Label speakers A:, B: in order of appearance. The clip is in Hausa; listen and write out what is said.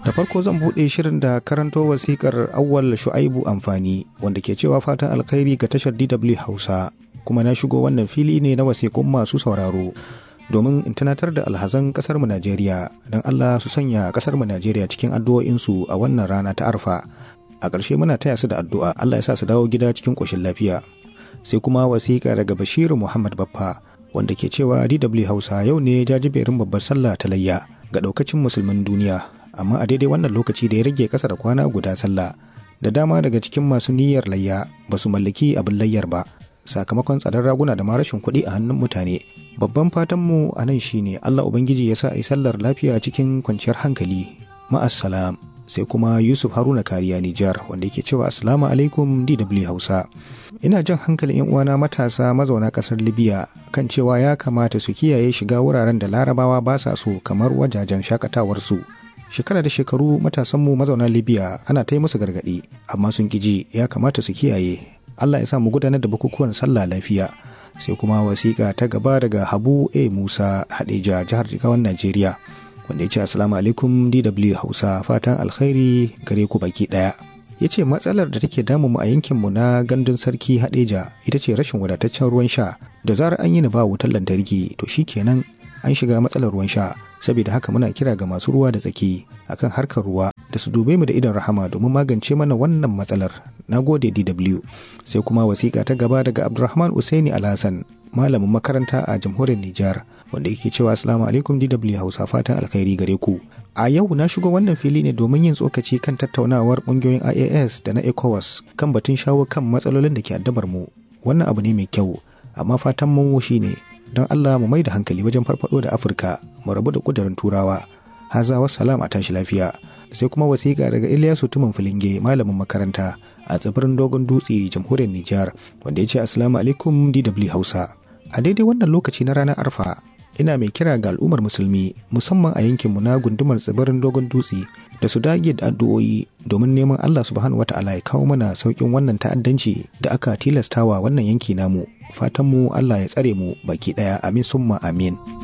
A: da farko zan buɗe shirin da karanto wasikar awwal shu'aibu amfani wanda ke cewa fatan alkhairi ga tashar dw hausa kuma na shigo wannan fili ne na wasikun masu sauraro domin in tunatar da alhazan kasar mu najeriya don allah su sanya kasar mu najeriya cikin addu'o'insu a wannan rana ta arfa a ƙarshe muna taya su da addu'a allah ya sa su dawo gida cikin ƙoshin lafiya sai kuma wasiƙa daga bashiru muhammad baffa wanda ke cewa dw hausa yau ne jajiberin babbar sallah ta layya ga ɗaukacin musulmin duniya amma a daidai wannan lokaci da ya rage ƙasa da kwana guda sallah da dama daga cikin masu niyyar layya ba su mallaki abin layyar ba sakamakon tsadar raguna da ma rashin kuɗi a hannun mutane babban fatanmu a nan shine allah ubangiji ya sa a yi sallar lafiya cikin kwanciyar hankali ma'assalam sai kuma yusuf haruna kariya nijar wanda yake cewa assalamu alaikum dw hausa ina jan hankalin yan uwana matasa mazauna kasar libya kan cewa ya kamata su kiyaye shiga wuraren da larabawa ba sa so kamar wajajen shakatawarsu shekara da shekaru matasanmu mazauna libya ana ta yi musu gargaɗi amma sun ƙiji ya kamata su kiyaye allah ya sa mu gudanar da bukukuwan sallah lafiya sai kuma wasiƙa ta gaba daga habu a musa hadeja jihar jigawan najeriya wanda ya ce assalamu alaikum dw hausa fatan alkhairi gare ku baki ɗaya ya ce matsalar da take damu mu a yankinmu na gandun sarki hadeja ita ce rashin wadataccen ruwan sha da zarar an yi ni ba wutar lantarki to shikenan an shiga matsalar ruwan sha saboda haka muna kira ga masu ruwa da tsaki akan harkar ruwa da su dube mu da idon rahama domin magance mana wannan matsalar na gode dw sai kuma wasiƙa ta gaba daga abdulrahman usaini alhassan malamin makaranta a jamhuriyar nijar wanda yake cewa assalamu alaikum dw hausa fatan alkhairi gare ku a yau na shigo wannan fili ne domin yin tsokaci kan tattaunawar ƙungiyoyin ias da na ecowas kan batun shawo kan matsalolin da ke addabar mu wannan abu ne mai kyau amma fatan mu shine don Allah mu mai da hankali wajen farfado da Afirka mu rabu da kudurin Turawa. Haza salam a tashi lafiya. Sai kuma wasiƙa daga Ilyasu Tuman Filinge malamin makaranta a tsibirin Dogon Dutse jamhuriyar Nijar wanda ya ce Assalamu alaikum DW Hausa. A daidai wannan lokaci na ranar Arfa ina mai kira ga al'ummar musulmi musamman a yankinmu na gundumar tsibirin Dogon Dutse da su dage da addu'o'i domin neman Allah subhanahu wata'ala ya kawo mana sauƙin wannan ta'addanci da aka tilastawa wannan yanki namu fatanmu Allah ya tsare mu baki ɗaya amin summa amin.